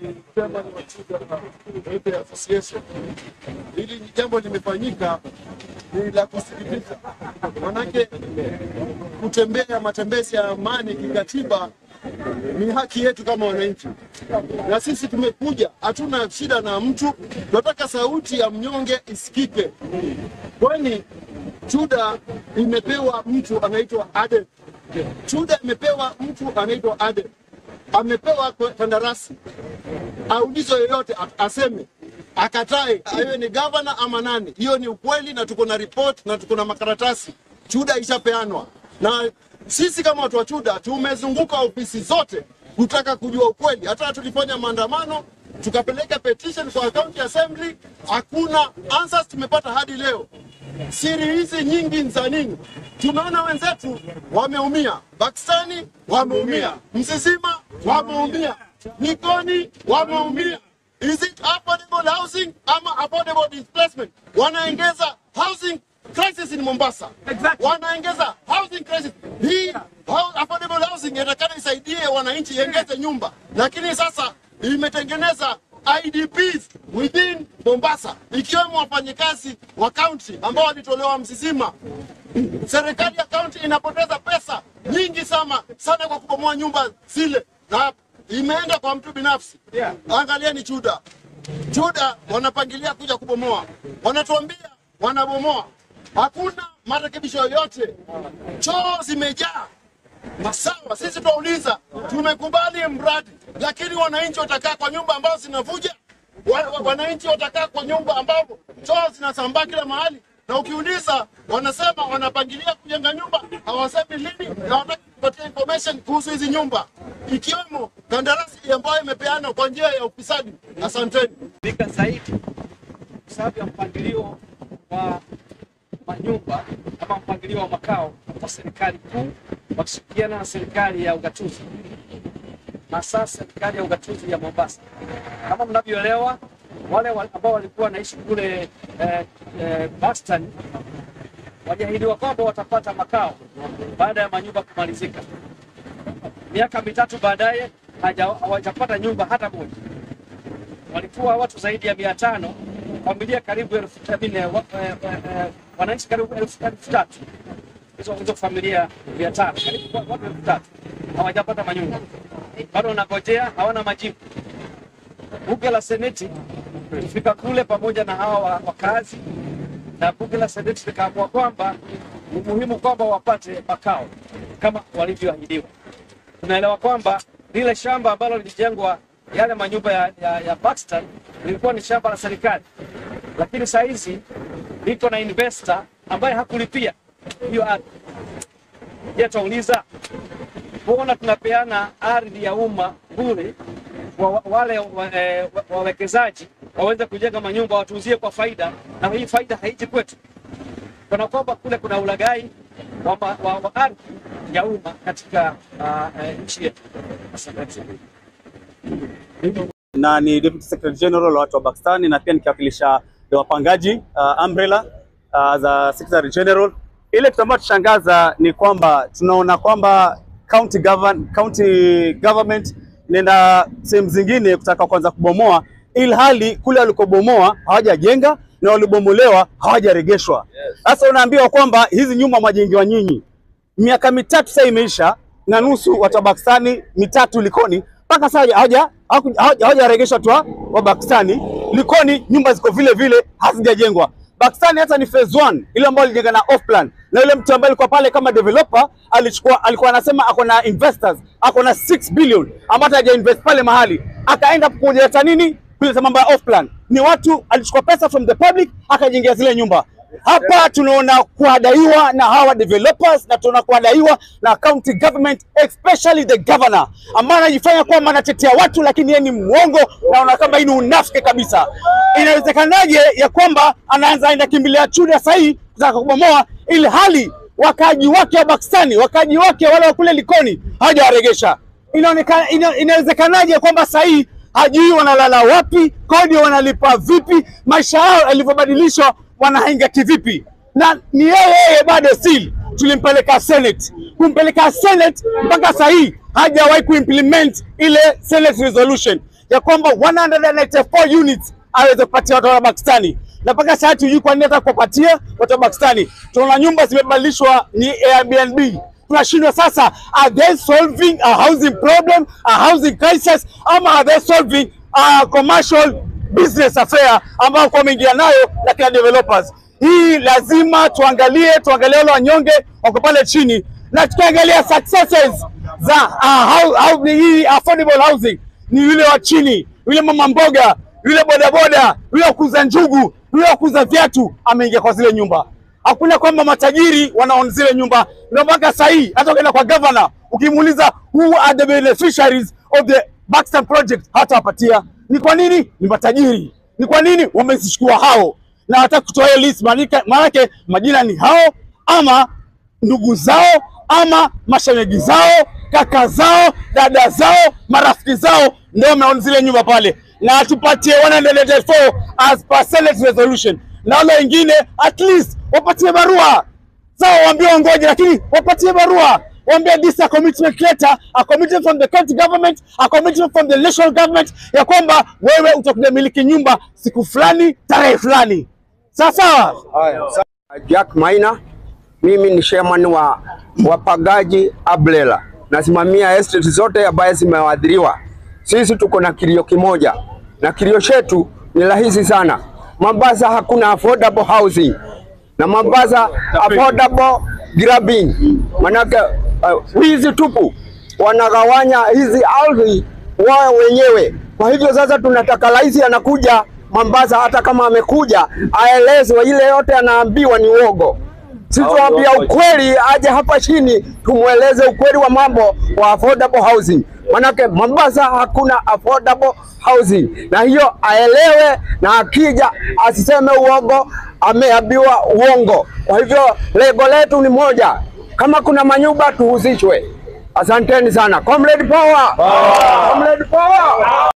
chairman wa Chuda Welfare Association. Hili jambo limefanyika ni la kusikitisha, manake kutembea matembezi ya amani kikatiba ni haki yetu kama wananchi, na sisi tumekuja, hatuna shida na mtu, tunataka sauti ya mnyonge isikike, kwani Chuda imepewa mtu anaitwa Aden. Chuda imepewa mtu anaitwa Aden, amepewa kandarasi, aulizwe yoyote a- aseme akatae, awe ni gavana ama nani. Hiyo ni ukweli, na tuko na report na tuko na makaratasi. Chuda ishapeanwa na sisi kama watu wa Chuda tumezunguka ofisi zote kutaka kujua ukweli. Hata tulifanya maandamano tukapeleka petition kwa county assembly, hakuna answers tumepata hadi leo. Siri hizi nyingi ni za nini? Tumeona wenzetu wameumia, Pakistani wameumia, Msisima wameumia, Likoni wameumia. Is it affordable housing ama affordable displacement? Wanaongeza housing crisis in Mombasa. Exactly. Wanaongeza housing crisis. Hii hou- affordable housing inatakana isaidie wananchi iongeze nyumba, lakini sasa imetengeneza IDPs within Mombasa, ikiwemo wafanyikazi wa kaunti ambao walitolewa Msisima. Serikali ya kaunti inapoteza pesa nyingi sana sana kwa kubomoa nyumba zile, na imeenda kwa mtu binafsi. Yeah. Angalieni Chuda, Chuda wanapangilia kuja kubomoa, wanatuambia wanabomoa, hakuna marekebisho yoyote, choo zimejaa masawa. Sisi tunauliza, tumekubali mradi, lakini wananchi watakaa kwa nyumba ambazo zinavuja, wa, wa, wananchi watakaa kwa nyumba ambapo choo zinasambaa kila mahali, na ukiuliza wanasema wanapangilia kujenga nyumba, hawasemi lini na wanataka kupatia information kuhusu hizi nyumba, ikiwemo kandarasi ambayo imepeanwa kwa njia ya ufisadi. Asanteni. vika zaidi kwa sababu ya mpangilio wa manyumba ama mpangilio wa makao wa serikali kuu wakishirikiana na serikali ya ugatuzi, hasa serikali ya ugatuzi ya Mombasa. Kama mnavyoelewa, wale wa- ambao walikuwa wanaishi kule eh, eh, Boston waliahidiwa kwamba watapata makao baada ya manyumba kumalizika. Miaka mitatu baadaye haja- hawajapata nyumba hata moja walikuwa watu zaidi ya mia tano familia karibu elfu tabine, wa, eh, eh, eh, wananchi karibu elfu elfu tatu hizo hizo familia mia tano karibu wa- watu elfu tatu hawajapata manyumba, bado wanangojea, hawana majibu. Bunge la Seneti tulifika kule pamoja na hawa wa- wakazi, na bunge la Seneti likaamua kwamba ni muhimu kwamba wapate makao kama walivyoahidiwa tunaelewa kwamba lile shamba ambalo lilijengwa yale manyumba ya, ya, ya Baxter lilikuwa ni shamba la serikali, lakini saa hizi liko na investor ambaye hakulipia hiyo ardhi. Je, twauliza mbona tunapeana ardhi ya umma bure wa, wa- wale wa- eh, wa- wawekezaji waweze kujenga manyumba watuuzie kwa faida, na hii faida haiji kwetu kana kwamba kule kuna ulaghai wa, ma- wa, wa ardhi ya umma katika uh, eh, nchi yetu. Asante. na ni Deputy Secretary General wa watu wa Pakistani na pia nikiwakilisha wapangaji uh, Umbrella uh, as a Secretary General. Ile kitu ambacho tushangaza ni kwamba tunaona kwamba county govern, county government inaenda sehemu zingine kutaka kwanza kubomoa, ili hali kule walikobomoa hawajajenga na walibomolewa hawajaregeshwa. Sasa unaambiwa kwamba hizi nyumba mwajengiwa nyinyi miaka mitatu sasa imeisha na nusu watu wa Pakistani mitatu Likoni mpaka sasa hawaja hawaku- hawaja- hawajaregeshwa tu wa Pakistani. Likoni nyumba ziko vile vile hazijajengwa. Pakistani hata ni phase 1 ile ambayo alijenga na off plan, na yule mtu ambaye alikuwa pale kama developer alichukua, alikuwa anasema ako na investors, ako na 6 billion ambayo haja invest pale mahali, akaenda kuleta nini kuleta mambo ya off plan. Ni watu alichukua pesa from the public akajengea zile nyumba hapa tunaona kuadaiwa na hawa developers na tunaona kuadaiwa na county government especially the governor ambaye anajifanya kwamba anatetea watu lakini yeye ni mwongo na ona kama hii ni unafiki kabisa. Inawezekanaje ya kwamba anaanza aenda kimbilia Chuda sahii kutaka kubomoa, ili hali wakaaji wake wa Pakistani, wakaaji wake wale wa kule Likoni hawajawaregesha. Inaonekana ina, inawezekanaje kwamba sahii hajui wanalala wapi, kodi wanalipa vipi, maisha yao yalivyobadilishwa wanahinga kivipi, na ni yeye yeye bado still tulimpeleka Senate, kumpeleka Senate mpaka saa hii hajawahi kuimplement ile Senate resolution. ya kwamba 194 units aweze kupatia watu wa Pakistani, na mpaka sasa hatujui kwa nini hata kuwapatia watu wa Pakistani. Tunaona nyumba zimebadilishwa ni Airbnb. Tunashindwa sasa, are they solving a housing problem, a housing crisis, ama are they solving a commercial business affair ambao kwa wameingia nayo na kina developers. Hii lazima tuangalie, tuangalie wale wanyonge wako pale chini, na tukiangalia successes za uh, how, how, hii affordable housing ni yule wa chini, yule mama mboga, yule bodaboda, yule wa kuuza njugu, yule wa kuuza viatu ameingia kwa zile nyumba. Hakuna kwamba matajiri wanaona zile nyumba. Ndio mpaka sasa hii hata ukienda kwa governor ukimuuliza who are the beneficiaries of the Buxton project hatawapatia. Ni kwa nini? Ni matajiri. Ni kwa nini wamezichukua hao na hata kutoa hiyo list, maanake maanake majina ni hao ama ndugu zao ama mashemeji zao, kaka zao, dada zao, marafiki zao ndio wameona zile nyumba pale, na tupatie 184 as per Senate resolution, na wale wengine at least wapatie barua sawa, waambie wangoje, lakini wapatie barua waambie this a commitment letter, a commitment from the county government, a commitment from the national government ya kwamba wewe utakuja miliki nyumba siku fulani tarehe fulani. Sawa sawa. Jack Maina, mimi ni chairman wa wapagaji Ablela, nasimamia estate zote ambaye zimewadhiriwa. Sisi tuko na kilio kimoja, na kilio chetu ni rahisi sana. Mombasa hakuna affordable housing na Mombasa affordable grabbing, manake uh, wizi tupu, wanagawanya hizi ardhi wao wenyewe. Kwa hivyo sasa tunataka rais anakuja Mombasa, hata kama amekuja aelezwe ile yote anaambiwa ni uogo. Sisi tuambia ukweli, aje hapa chini tumweleze ukweli wa mambo wa affordable housing, manake Mombasa hakuna affordable housing, na hiyo aelewe, na akija asiseme uongo, ameambiwa uongo. Kwa hivyo lengo letu ni moja, kama kuna manyumba tuhusishwe. Asanteni sana. Comrade power. Comrade power.